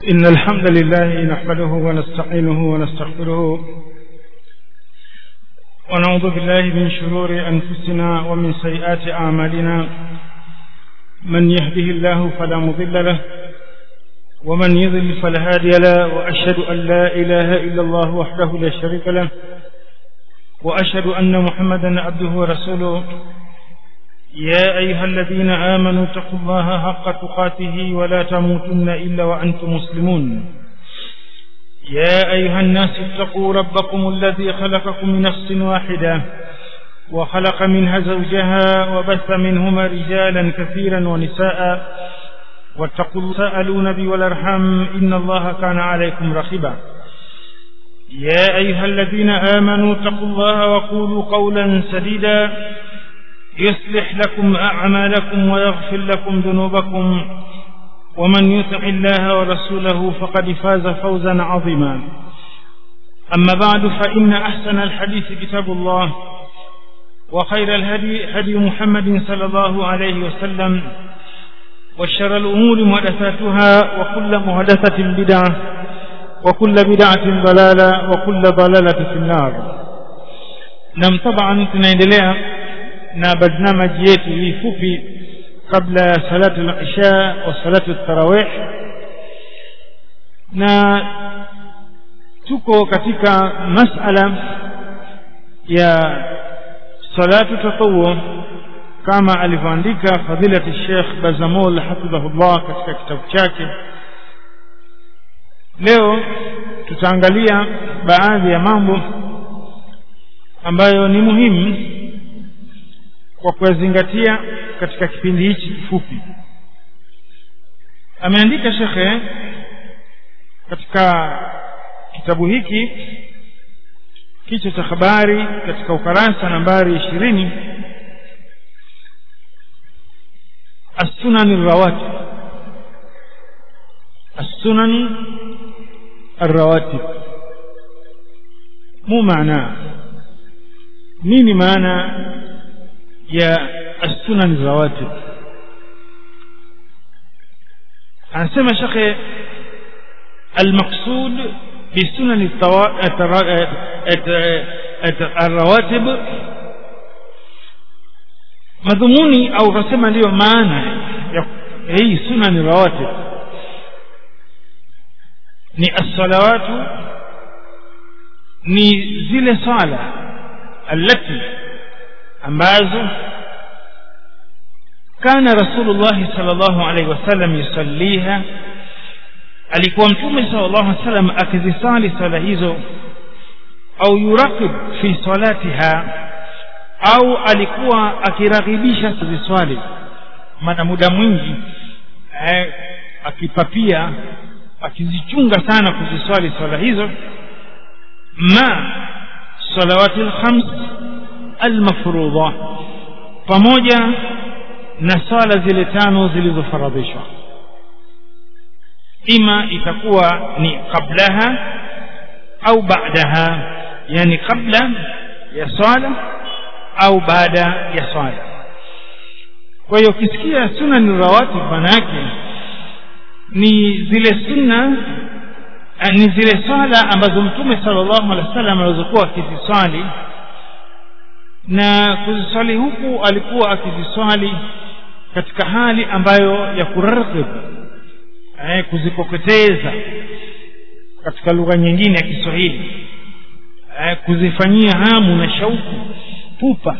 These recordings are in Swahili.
إن الحمد لله نحمده ونستعينه ونستغفره ونعوذ بالله من شرور أنفسنا ومن سيئات أعمالنا من يهده الله فلا مضل له ومن يضل فلا هادي له وأشهد أن لا إله إلا الله وحده لا شريك له وأشهد أن محمدا عبده ورسوله يا أيها الذين آمنوا اتقوا الله حق تقاته ولا تموتن إلا وأنتم مسلمون يا أيها الناس اتقوا ربكم الذي خلقكم من نفس واحدة وخلق منها زوجها وبث منهما رجالا كثيرا ونساء واتقوا الله سألوا نبي والأرحام إن الله كان عليكم رقيبا يا أيها الذين آمنوا اتقوا الله وقولوا قولا سديدا يصلح لكم أعمالكم ويغفر لكم ذنوبكم ومن يطع الله ورسوله فقد فاز فوزا عظيما أما بعد فإن أحسن الحديث كتاب الله وخير الهدي هدي محمد صلى الله عليه وسلم وشر الأمور محدثاتها وكل محدثة بدعة وكل بدعة ضلالة وكل ضلالة في النار نعم طبعا tunaendelea na barnamaji yetu hii fupi kabla ya salatu al-isha wa salatu tarawih na tuko katika masala ya salatu tatawu kama alivyoandika fadilati Sheikh Bazamul hafidhahullah katika kitabu chake leo tutaangalia baadhi ya mambo ambayo ni muhimu kwa kuyazingatia katika kipindi hichi kifupi ameandika shekhe katika kitabu hiki kichwa cha habari katika ukarasa nambari ishirini السنن الرواتب السنن الرواتب مو معناه نيني معنى يا السنن الرواتب anasema shekhe المقصود بسنن الرواتب madhumuni au kasema ndiyo maana ya hii sunan rawatib ni as-salawatu ni zile sala allati ambazo kana rasulullah sallallahu alaihi wasallam yusalliha alikuwa mtume sallallahu alaihi wasallam akizisali sala hizo au yuraqib fi salatiha au alikuwa akiraghibisha kuziswali maana muda mwingi eh, akipapia akizichunga sana kuziswali swala hizo ma salawati lkhams almafrudha pamoja na swala zile tano zilizofaradhishwa ima itakuwa ni qablaha au baadaha yani kabla ya swala au baada ya swala kwa hiyo ukisikia sunna ni rawatib maana yake ni zile sunna ni zile swala ambazo mtume sallallahu alaihi wasallam alizokuwa akiziswali na kuziswali huku alikuwa akiziswali katika hali ambayo ya kurarqib eh, kuzikokoteza katika lugha nyingine ya Kiswahili eh, kuzifanyia hamu na shauku pupa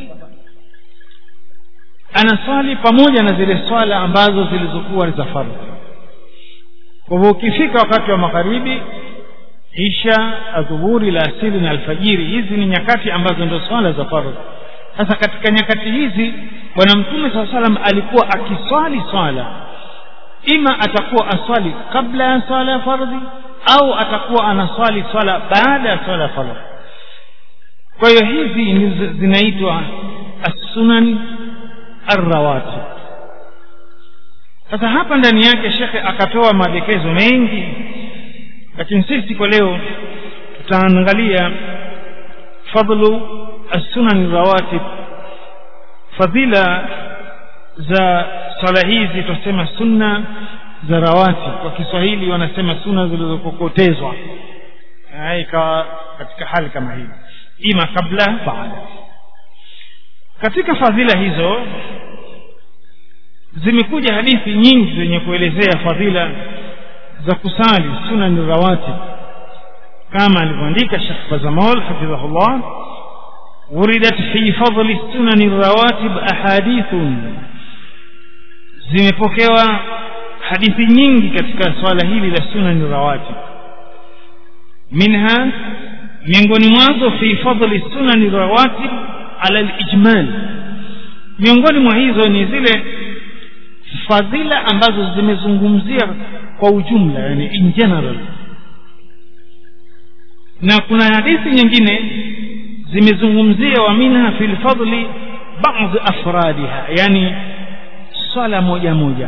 anaswali pamoja na zile swala ambazo zilizokuwa ni za fardhi kwa hivyo ukifika wakati wa magharibi isha adhuhuri la asili na alfajiri hizi ni nyakati ambazo ndio swala za fardhi sasa katika nyakati hizi bwana mtume saa salam alikuwa akiswali swala ima atakuwa aswali kabla ya swala ya fardhi au atakuwa anaswali swala baada ya swala ya fardhi kwa hiyo hizi zinaitwa as-sunan ar-rawatib sasa hapa ndani yake shekhe akatoa maelekezo mengi lakini sisi kwa leo tutaangalia fadlu as-sunan ar-rawatib fadhila za swala hizi tutasema sunna za rawati kwa kiswahili wanasema suna zilizokokotezwa ikawa katika hali kama hii ima kabla baada katika fadhila hizo zimekuja hadithi nyingi zenye kuelezea fadhila za kusali sunan rawatib kama alivyoandika Sheikh Bazamol hafidhahullah wuridat fi fadli sunan rawatib ahadithun zimepokewa hadithi nyingi katika swala hili la sunan rawatib minha miongoni mwazo fi fadli sunan rawatib ala al-ijmal miongoni mwa hizo ni zile fadhila ambazo zimezungumzia kwa ujumla yani in general na kuna hadithi nyingine zimezungumzia wa minha fil fadli baadhi afradiha yani swala moja moja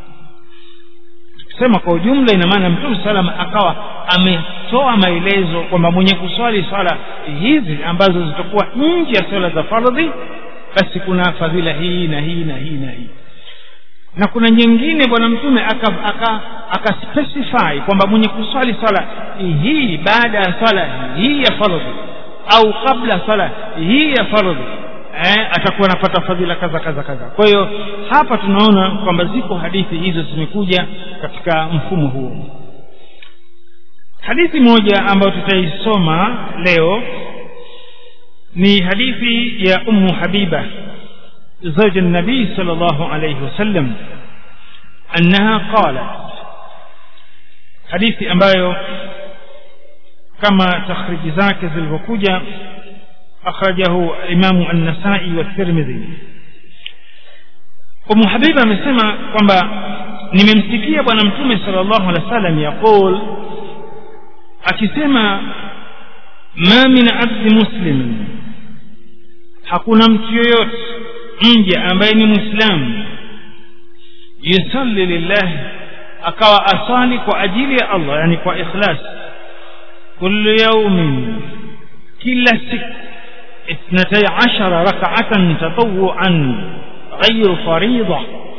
sema kwa ujumla ina maana mtume salam akawa ametoa maelezo kwamba mwenye kuswali swala hizi ambazo zitakuwa nje ya swala za fardhi basi kuna fadhila hii na hii na hii na hii na kuna nyingine bwana mtume aka aka akaspecify kwamba mwenye kuswali swala hii baada ya swala hii ya fardhi au kabla swala hii ya fardhi eh, atakuwa anapata fadhila kaza kaza kaza kwa hiyo hapa tunaona kwamba ziko hadithi hizo zimekuja katika mfumo huo hadithi moja ambayo tutaisoma leo ni hadithi ya ummu habiba زوج النبي صلى الله عليه وسلم أنها قالت حديث ambayo kama takhriji zake zilivyokuja akhrajahu imamu an-nasai wa tirmidhi umu habiba amesema kwamba nimemsikia bwana mtume sallallahu alaihi wasallam yaqul akisema ma min abdi muslim hakuna mtu yoyote mja ambaye ni muislamu yusalli lillahi akawa asali kwa ajili ya Allah yani kwa ikhlas kullu yawmin kila siku اثنتي عشر ركعة تطوعا غير فريضة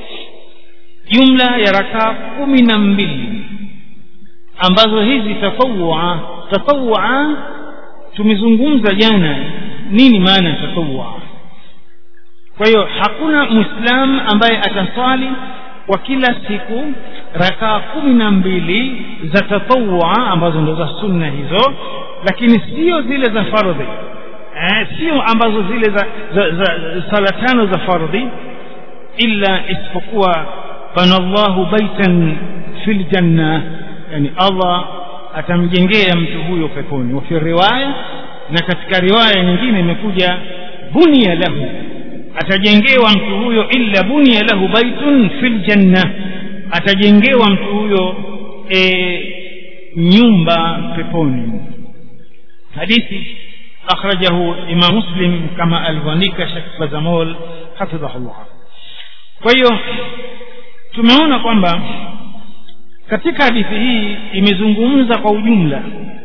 جملة ya rakaa kumi na mbili ambazo hizi tatawua tatawua tumezungumza jana nini maana ya tatawua kwa hiyo hakuna muislam ambaye ataswali kwa kila siku rakaa kumi na mbili za tatawua ambazo ndo za sunna hizo lakini sio zile za fardhi eh, sio ambazo zile za, za, za sala tano za fardhi illa isipokuwa banallahu baitan fil janna yani allah atamjengea mtu huyo peponi wafi riwaya na katika riwaya nyingine imekuja bunia lahu atajengewa mtu huyo illa bunia lahu baitun fil janna atajengewa mtu huyo e, nyumba peponi hadithi akhrajahu imam muslim kama alivyoandika shekh bazamol hafidhahullah kwa hiyo tumeona kwamba katika hadithi hii imezungumza kwa ujumla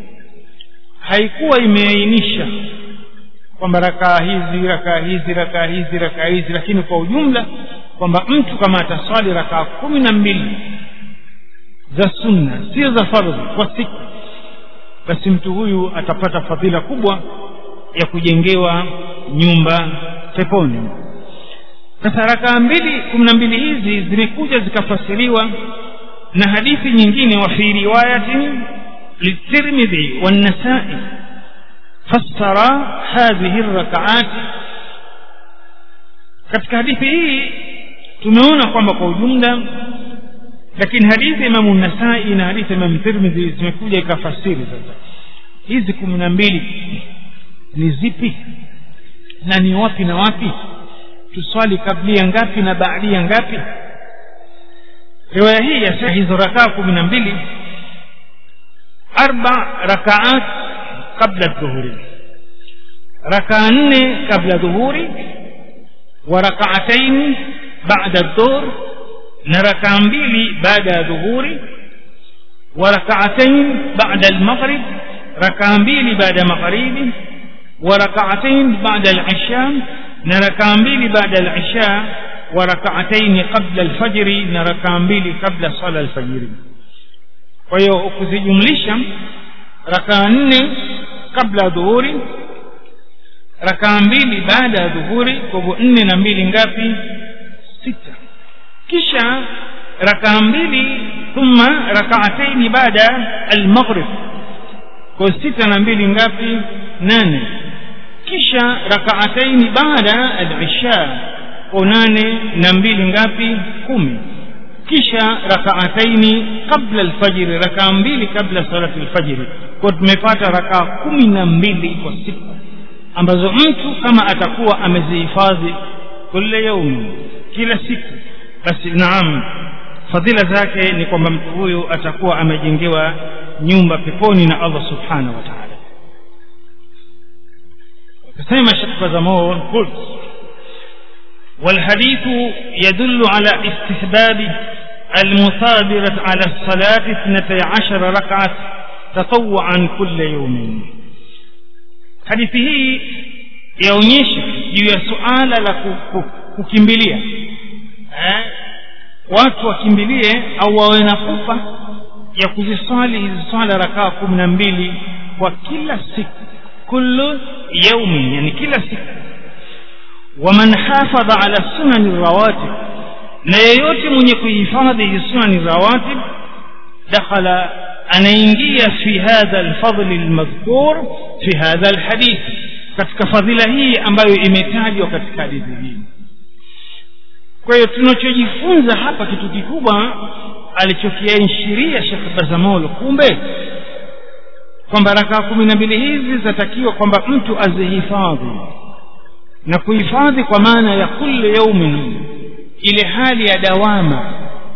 haikuwa imeainisha kwamba rakaa hizi rakaa hizi rakaa hizi rakaa hizi lakini kwa ujumla kwamba mtu kama ataswali rakaa kumi na mbili za sunna sio za fardhi kwa siku basi mtu huyu atapata fadhila kubwa ya kujengewa nyumba peponi sasa rakaa mbili kumi na mbili hizi zimekuja zikafasiriwa na hadithi nyingine wa fi riwayatin litirmidhi wannasai fassara hadhihi rakaat katika hadithi hii tumeona kwamba kwa ujumla lakini hadithi imamu nasai na hadithi imamu tirmidhi zimekuja ikafasiri sasa hizi kumi na mbili ni zipi na ni wapi na wapi tuswali kablia ngapi na baadia ngapi riwaya hii ya hizo rakaa kumi na mbili arba rakaat qabla dhuhuri rakaa nne kabla dhuhuri wa rakaatain bada dhuhr na rakaa mbili baada ya dhuhuri wa rakaatain bada almaghrib rakaa mbili baada ya magharibi wa rakaatain bada alisha na rakaa mbili baada alisha wa rakaataini qabla alfajri na rakaa mbili kabla sala alfajiri kwa hiyo ukizijumlisha rakaa nne kabla dhuhuri rakaa mbili baada ya dhuhuri kwa hivyo nne na mbili ngapi sita kisha rakaa mbili thumma rakaataini baada almaghrib kwa sita na mbili ngapi nane kisha rakaataini baada alisha kwa nane na mbili ngapi kumi kisha rakaataini kabla alfajiri rakaa mbili kabla salati alfajiri kwa tumepata rakaa kumi na mbili kwa siku ambazo mtu kama atakuwa amezihifadhi kila yaumi kila siku basi naam fadhila zake ni kwamba mtu huyu atakuwa amejengewa nyumba peponi na Allah subhanahu wa ta'ala akasema Sheikh Bazamor qult والحديث يدل على استحباب المثابرة على الصلاة اثنتي عشر ركعة تطوعا كل يوم hadithi hii yaonyesha juu ya suala la kukimbilia eh, watu wakimbilie au wawe na pupa ya kuziswali hizi swala rakaa kumi na mbili kwa kila siku kullu yaumin yani kila siku waman hafadha ala sunani rawatib na yeyote mwenye kuhifadhi hizi sunani rawatib dakhala anaingia fi hadha alfadli almadhkur fi hadha alhadith katika fadhila hii ambayo imetajwa katika hadithi hii kwa hiyo tunachojifunza hapa kitu kikubwa alichokiashiria Sheikh Bazamol kumbe kwamba rakaa kumi na mbili hizi zatakiwa kwamba mtu azihifadhi na kuhifadhi kwa maana ya kulli yaumin ile hali ya dawama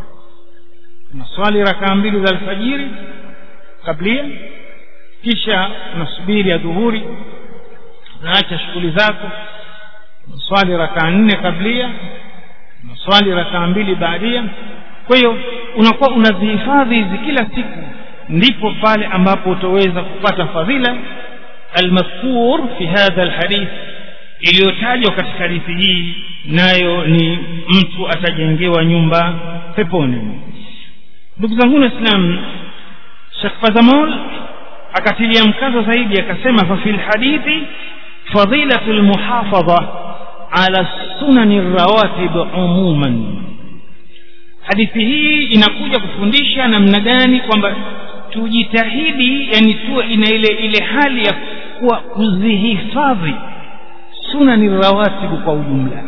unaswali rakaa mbili za alfajiri kablia kisha unasubiri ya dhuhuri unaacha shughuli zako unaswali rakaa nne kablia unaswali rakaa mbili baadia kwa hiyo unakuwa unazihifadhi hizi kila siku ndipo pale ambapo utaweza kupata fadhila almadhkur fi hadha alhadith iliyotajwa katika hadithi hii nayo ni mtu atajengewa nyumba peponi ndugu zangu waislamu Sheikh Fazamol akatilia mkazo zaidi akasema fa fil hadithi fadilatu almuhafadha ala sunani rawatib umuman hadithi hii inakuja kufundisha namna gani kwamba tujitahidi yani tuwe ina ile ile hali ya kuwa kuzihifadhi sunani rawatibu kwa ujumla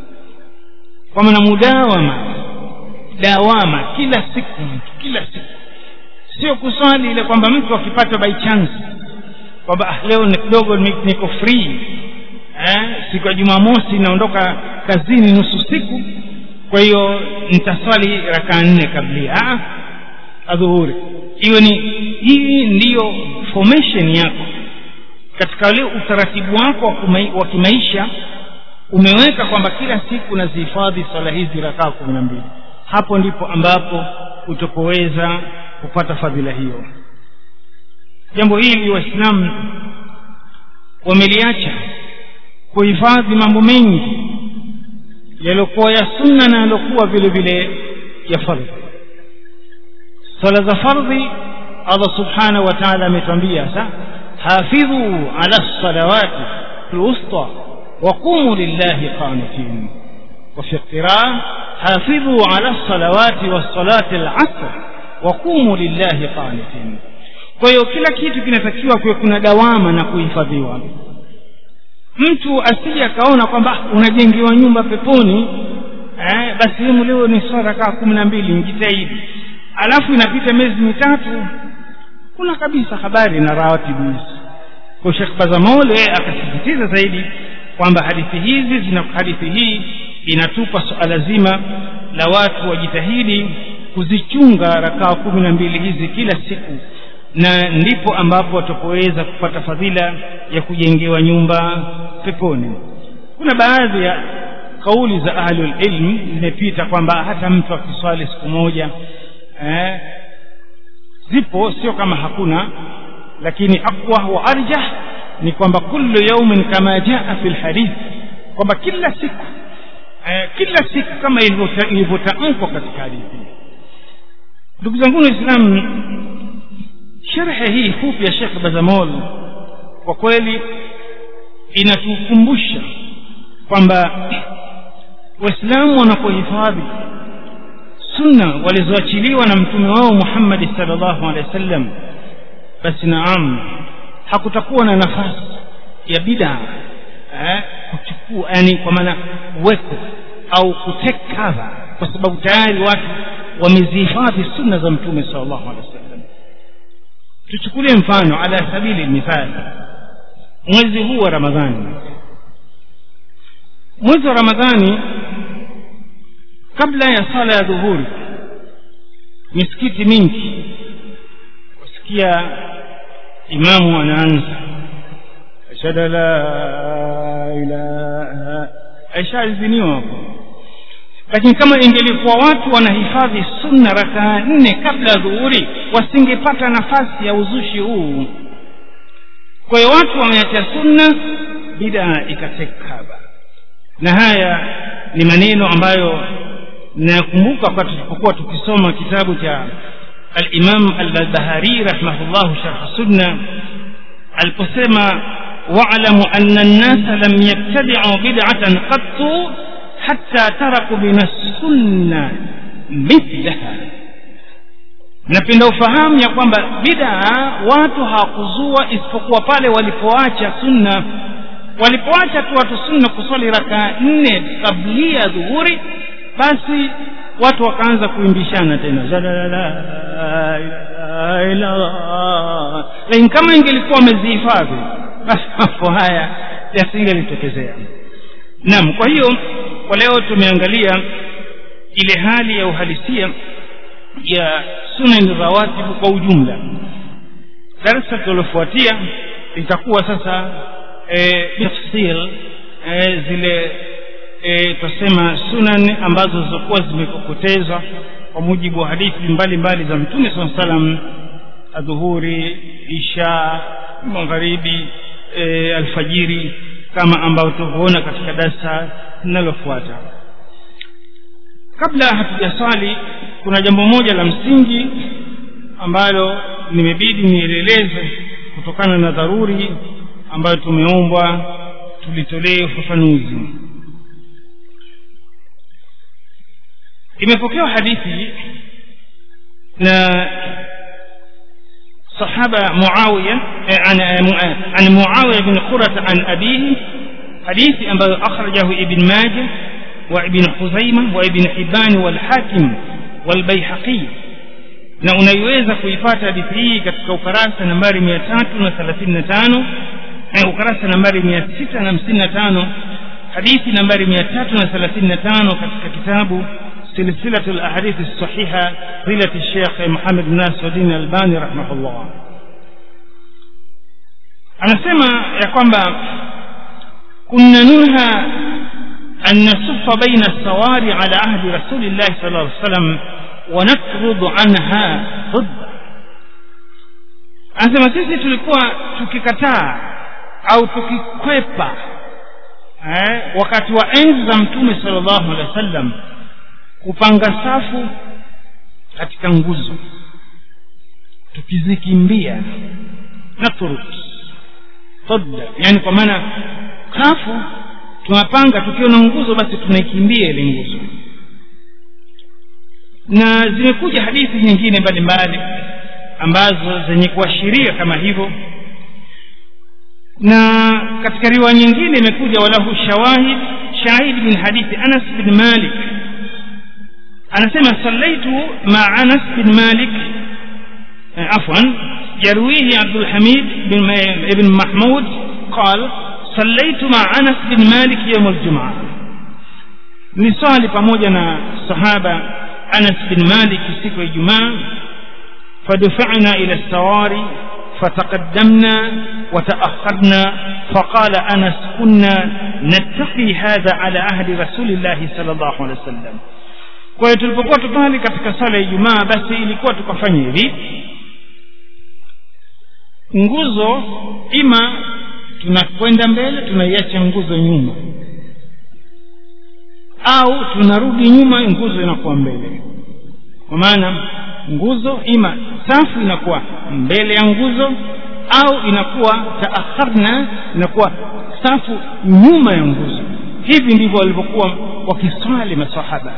kwa maana mudawama dawama kila siku mtu kila siku sio kuswali ile kwamba mtu akipata by chance kwamba ah, leo ni kidogo niko free eh, siku ya jumamosi naondoka kazini nusu siku kwa hiyo nitaswali rakaa nne kablia ah, adhuhuri iwe ni hii ndiyo formation yako katika ule utaratibu wako wa kimaisha umeweka kwamba kila siku unazihifadhi swala hizi rakaa kumi na mbili hapo ndipo ambapo utapoweza kupata fadhila hiyo jambo hili waislamu wameliacha kuhifadhi mambo mengi yaliyokuwa ya sunna na yaliyokuwa vile vile ya fardhi swala za fardhi allah subhanahu wa taala ametwambia sa hafidhu ala lsalawati lwusta waqumu lillahi qanitin وفي القراءة حافظوا على الصلوات والصلاة العصر وقوموا لله قانتين kwa hiyo kila kitu kinatakiwa kuwe kuna dawama na kuhifadhiwa mtu asije akaona kwamba unajengewa nyumba peponi eh, basi hemu leo ni swala kaa kumi na mbili njitahidi alafu inapita miezi mitatu kuna kabisa habari na rawatibu hizi kwa shekh bazamole akasisitiza zaidi kwamba hadithi hizi zina hadithi hii inatupa suala zima la watu wajitahidi kuzichunga rakaa kumi na mbili hizi kila siku na ndipo ambapo watapoweza kupata fadhila ya kujengewa nyumba peponi kuna baadhi ya kauli za ahlul ilm zimepita kwamba hata mtu akiswali siku moja eh, zipo sio kama hakuna lakini aqwa wa arjah ni kwamba kullu yaumin kama jaa fi lhadith kwamba kila siku eh, kila siku kama ilivyota- ilivyotamkwa katika hadithi ndugu zangu waislamu sherhe hii fupi ya shekh bazamol kwa kweli inatukumbusha kwamba waislamu wanapohifadhi sunna walizoachiliwa na mtume wao muhammadi salllahu alehi wa sallam basi naam hakutakuwa na nafasi ya bidaa eh, kuchukua yani kwa maana weko au kutake cover kwa sababu tayari watu wamezihifadhi sunna za mtume salllahu alehi wa sallam tuchukulie mfano ala sabili mithali mwezi huu wa ramadhani mwezi wa ramadhani kabla ya sala ya dhuhuri misikiti mingi wasikia imamu anaanza ashhadu an la ilaha aishaaziniwa hapo lakini kama ingelikuwa watu wanahifadhi sunna rakaa nne kabla ya dhuhuri wasingepata nafasi ya uzushi huu kwa hiyo watu wameacha sunna bidaa ikatekaba na haya ni maneno ambayo nayakumbuka wakati tulipokuwa tukisoma kitabu cha alimam albahari rahimahullahu sharh sunna aliposema walamu ana nnasa lam yabtadicu bidcatan qattu hatta taraku min assunna mithlaha napenda ufahamu ya kwamba bidaa watu hawakuzua isipokuwa pale walipoacha sunna walipoacha tu watu sunna kuswali rakaa nne kablia dhuhuri basi watu wakaanza kuimbishana tena La la la la ilaha illa Allah. lakini kama ingelikuwa wamezihifadhi basi mambo haya yasingelitokezea naam kwa hiyo kwa leo tumeangalia ile hali ya uhalisia ya sunan rawatibu kwa ujumla darasa tunalofuatia litakuwa sasa e, tafsil e, zile e, tutasema sunan ambazo zilizokuwa zimekokotezwa kwa mujibu wa hadithi mbalimbali za mtume saa salam adhuhuri isha magharibi e, alfajiri kama ambavyo tuvyoona katika darsa linalofuata kabla hatujaswali kuna jambo moja la msingi ambalo nimebidi nieleleze kutokana na dharuri ambayo tumeombwa tulitolee ufafanuzi imepokewa hadithi na صحابة معاوية عن عن معاوية بن قرة عن أبيه حديث أخرجه ابن ماجه وابن خزيمة وابن حبان والحاكم والبيحقي na unaiweza kuipata hadithi hii katika ukarasa nambari mia tatu na thelathini na tano ukarasa nambari mia sita na hamsini na tano hadithi nambari mia tatu na thelathini na tano katika kitabu silsilatu lahadithi sahiha rilati shekh muhamed nasiruddin albani rahimahullah anasema ya kwamba kunna nunha an nasufa baina sawari ala ahdi rasulillahi sal lla salam wanafrudhu anha hudda anasema sisi tulikuwa tukikataa au tukikwepa eh, wakati wa enzi za mtume salllahu alehi wa sallam kupanga safu katika nguzo tukizikimbia natrud hudda yani kwa maana safu tunapanga tukiona nguzo basi tunaikimbia ile nguzo na zimekuja hadithi nyingine mbalimbali ambazo zenye kuashiria kama hivyo na katika riwaya nyingine imekuja walahu shawahid shahid min hadithi anas bin malik anasema sallaitu ma anas bin malik afwan يرويه عبد الحميد بن ابن محمود قال صليت مع أنس بن مالك يوم الجمعة نصلي pamoja na sahaba أنس بن مالك siku ya Ijumaa فدفعنا إلى السواري فتقدمنا وتأخرنا فقال أنس كنا نتقي هذا على عهد رسول الله صلى الله عليه وسلم kwa hiyo tulipokuwa tukali katika sala ya Ijumaa basi ilikuwa tukafanya hivi nguzo ima tunakwenda mbele tunaiacha nguzo nyuma au tunarudi nyuma nguzo inakuwa mbele kwa maana nguzo ima safu inakuwa mbele ya nguzo au inakuwa taakharna inakuwa safu nyuma ya nguzo hivi ndivyo walivyokuwa wakiswali masahaba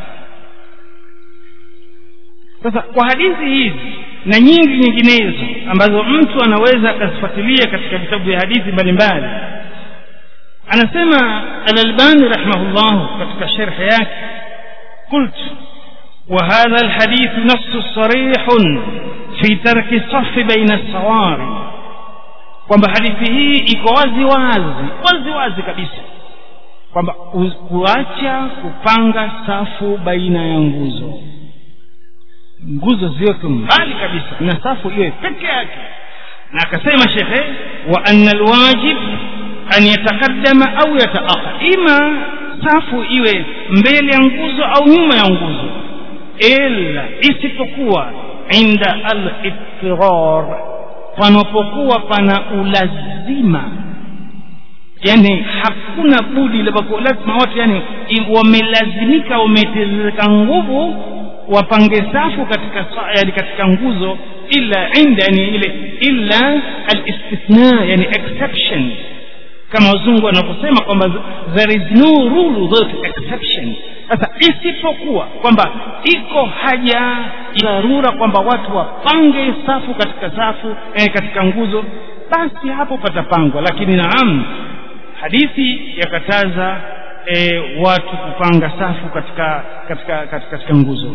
sasa kwa hadithi hizi na nyingi nyinginezo ambazo mtu anaweza akazifuatilia katika vitabu vya hadithi mbalimbali anasema alalbani rahimahullah katika sherhe yake qult وهذا الحديث نص صريح في ترك الصف بين الصواري kwamba hadithi hii iko wazi wazi wazi wazi kabisa kwamba kuacha kupanga safu baina ya nguzo nguzo ziweke mbali kabisa na safu iwe peke yake na akasema shekhe wa anna alwajib an yataqaddama au yataakhar ima safu iwe mbele ya nguzo au nyuma ya nguzo ila isipokuwa inda al-ittirar panapokuwa pana ulazima yani hakuna budi lazima watu yani wamelazimika wametezeka nguvu wapange safu katika yani katika nguzo illa inda yani ile illa alistithna yani exception kama wazungu wanavyosema kwamba there is no rule without exception sasa isipokuwa kwamba iko haja dharura kwamba watu wapange safu katika safu eh, katika nguzo basi hapo patapangwa lakini naam hadithi yakataza e, watu kupanga safu katika katika katika, katika nguzo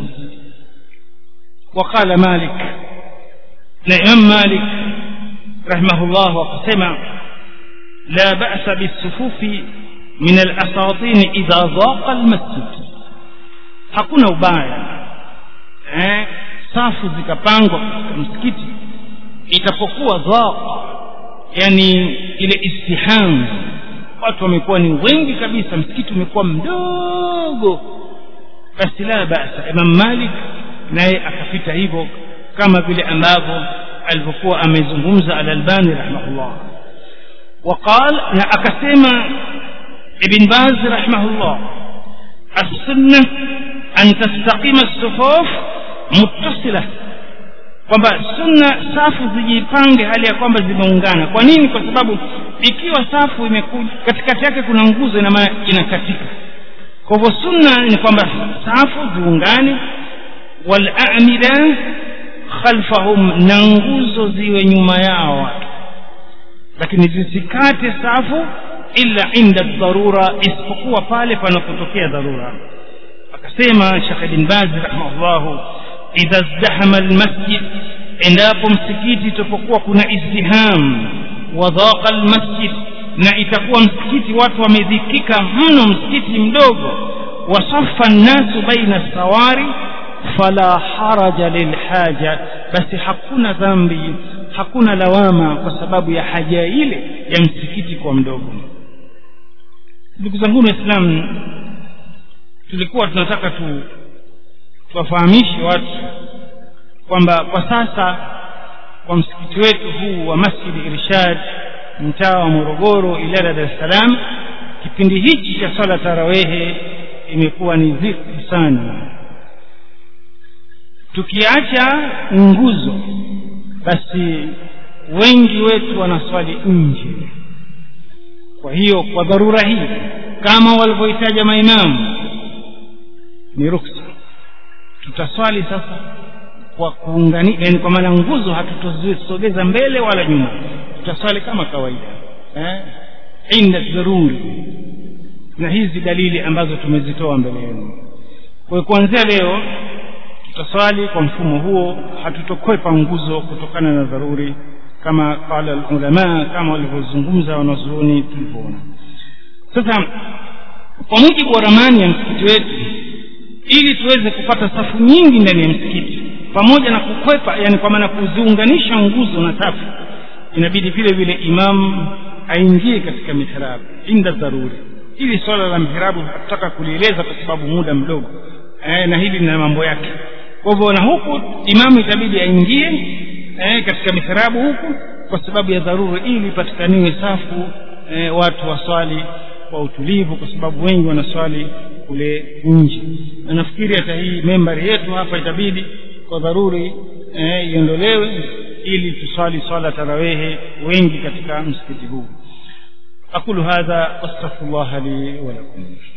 وقال مالك الإمام مالك رحمه الله وقسم لا بأس بالصفوف من الأساطين إذا ضاق المسجد hakuna ubaya eh, safu zikapangwa katika msikiti itapokuwa dhaqa yani ile istiham watu wamekuwa ni wengi kabisa msikiti umekuwa mdogo basi la basa imam malik naye akapita hivyo kama vile ambavyo alivyokuwa amezungumza alalbani rahimahullah وقال na akasema ibn baz rahimahullah السنه أن تستقيم الصفوف متصلة kwamba sunna safu zijipange hali ya kwamba zimeungana kwa nini kwa sababu ikiwa safu imekuja katikati yake kuna nguzo ina maana inakatika kwa hivyo sunna ni kwamba safu ziungane walamida khalfahum na nguzo ziwe nyuma yao watu lakini zisikate safu illa inda dharura isipokuwa pale panapotokea dharura akasema Sheikh bin Baz rahimahullah idha izdahama almasjid endapo msikiti itapokuwa kuna izdiham wa dhaqa almasjid na itakuwa msikiti watu wamedhikika mno msikiti mdogo wasaffa nnasu baina sawari fala haraja lilhaja basi hakuna dhambi hakuna lawama kwa sababu ya haja ile ya msikiti kwa mdogo ndugu zangu waislamu tulikuwa tunataka tu tuwafahamishe watu kwamba kwa sasa kwa msikiti wetu huu wa masjidi irshad mtaa wa morogoro ilala dar es salaam kipindi hichi cha swala tarawehe imekuwa ni dhiki sana tukiacha nguzo basi wengi wetu wanaswali nje kwa hiyo kwa dharura hii kama walivyohitaja maimamu ni ruksa tutaswali sasa kwa kuungani yani kwa maana nguzo hatutozisogeza mbele wala nyuma tutaswali kama kawaida eh? inda dharuri na hizi dalili ambazo tumezitoa mbele yenu kwa hiyo kuanzia leo tutaswali kwa mfumo huo hatutokwepa nguzo kutokana na dharuri kama qala ulama kama walivyozungumza wanazuoni tulivyoona sasa kwa mujibu wa ramani ya msikiti wetu ili tuweze kupata safu nyingi ndani ya msikiti pamoja na kukwepa yani kwa maana kuziunganisha nguzo na safu inabidi vile vile imam aingie katika mihrabu inda dharuri hili swala la mihrabu hatutaka kulieleza kwa sababu muda mdogo eh, na hili lina mambo yake kwa hivyo na huku imamu itabidi aingie eh, katika mihrabu huku kwa sababu ya dharura ili ipatikaniwe safu eh, watu waswali kwa utulivu kwa sababu wengi wanaswali kule nje na nafikiri hata hii membari yetu hapa itabidi kwa dharuri eh, iondolewe ili tusali swala tarawehe wengi katika msikiti huu aqulu hadha wastaghfirullah li wa lakum